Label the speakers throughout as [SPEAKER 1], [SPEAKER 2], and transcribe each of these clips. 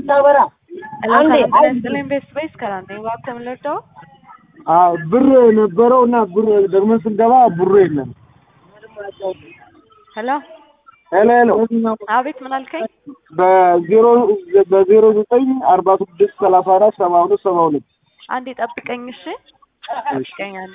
[SPEAKER 1] ስታበራ አንዴ
[SPEAKER 2] ስለም ቤት ስፔስ ከራንዴ እባክህ የምንለደው
[SPEAKER 3] አዎ ብር ነበረው እና ብር ደግመን ስንገባ ብሩ የለም።
[SPEAKER 2] ሄሎ
[SPEAKER 3] ሄሎ ሄሎ
[SPEAKER 2] አቤት ምን አልከኝ?
[SPEAKER 3] በዜሮ በዜሮ ዘጠኝ አርባ ስድስት ሰላሳ አራት ሰባ ሁለት ሰባ ሁለት
[SPEAKER 2] አንዴ ጠብቀኝ እሺ ጠብቀኝ አንዴ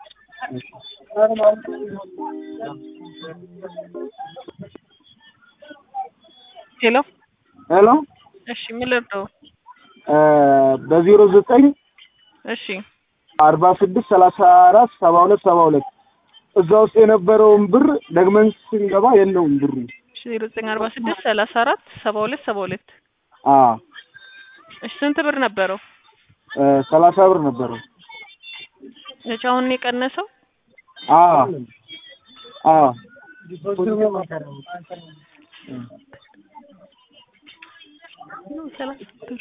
[SPEAKER 2] ሄሎ
[SPEAKER 3] ሄሎ
[SPEAKER 2] እሺ ምን ልርዳው?
[SPEAKER 3] በዜሮ ዘጠኝ
[SPEAKER 2] እሺ
[SPEAKER 3] አርባ ስድስት ሰላሳ አራት ሰባ ሁለት ሰባ ሁለት እዛ ውስጥ የነበረውን ብር ደግመን ስንገባ የለውም ብሩ።
[SPEAKER 2] እሺ ዜሮ ዘጠኝ አርባ ስድስት ሰላሳ አራት ሰባ ሁለት ሰባ ሁለት
[SPEAKER 3] አዎ
[SPEAKER 2] እሺ ስንት ብር ነበረው?
[SPEAKER 3] ሰላሳ ብር ነበረው።
[SPEAKER 2] እሺ አሁን ነው የቀነሰው?
[SPEAKER 3] አዎ አዎ
[SPEAKER 2] ሰላሳ ብር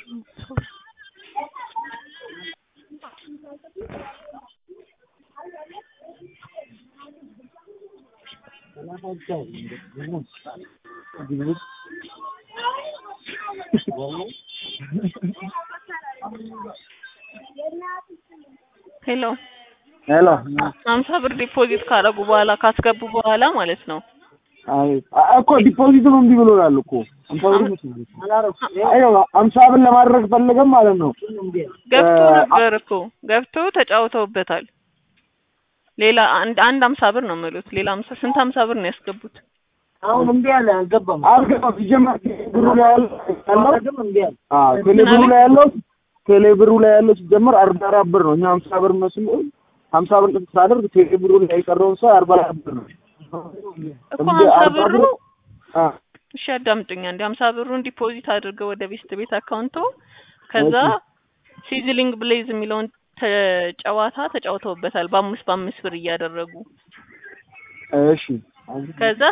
[SPEAKER 2] ሄሎ
[SPEAKER 3] ሄሎ
[SPEAKER 2] ሀምሳ ብር ዲፖዚት ካደረጉ በኋላ ካስገቡ በኋላ ማለት ነው።
[SPEAKER 3] አይ እኮ ዲፖዚት ነው እምቢ ብሎናል እኮ አምሳ ብር አይ አምሳ ብር ለማድረግ ፈለገም ማለት ነው።
[SPEAKER 2] ገብቶ ነበር እኮ ገብቶ ተጫውተውበታል። ሌላ አንድ አንድ ሀምሳ ብር ነው የምሉት። ሌላ ሀምሳ ስንት ሀምሳ ብር ነው ያስገቡት?
[SPEAKER 1] አሁን እምቢ አለ አልገባም።
[SPEAKER 3] አልገባም ሲጀመር ብሩ ላይ ያለው
[SPEAKER 1] አላደረግም እምቢ አለ።
[SPEAKER 3] አዎ ቴሌ ብሩ ላይ ያለው ቴሌ ብሩ ላይ ያለው ሲጀመር አርባ አራት ብር ነው። እኛ ሀምሳ ብር መስሎ ሀምሳ ብር ሳደርግ ቴሌ ብሩ ላይ የቀረውን ሰው አርባ አራት ብር ነው።
[SPEAKER 2] እኮ
[SPEAKER 3] እንደ
[SPEAKER 2] ሀምሳ
[SPEAKER 3] አርባ
[SPEAKER 2] ብሩ
[SPEAKER 3] ብሩ አ
[SPEAKER 2] እሺ አዳምጡኝ አንዴ ሀምሳ ብሩን ዲፖዚት አድርገው ወደ ቤስት ቤት አካውንቶ ከዛ ሲዝሊንግ ብሌዝ የሚለውን ተጨዋታ ተጫውተውበታል በአምስት በአምስት ብር እያደረጉ
[SPEAKER 3] እሺ
[SPEAKER 2] ከዛ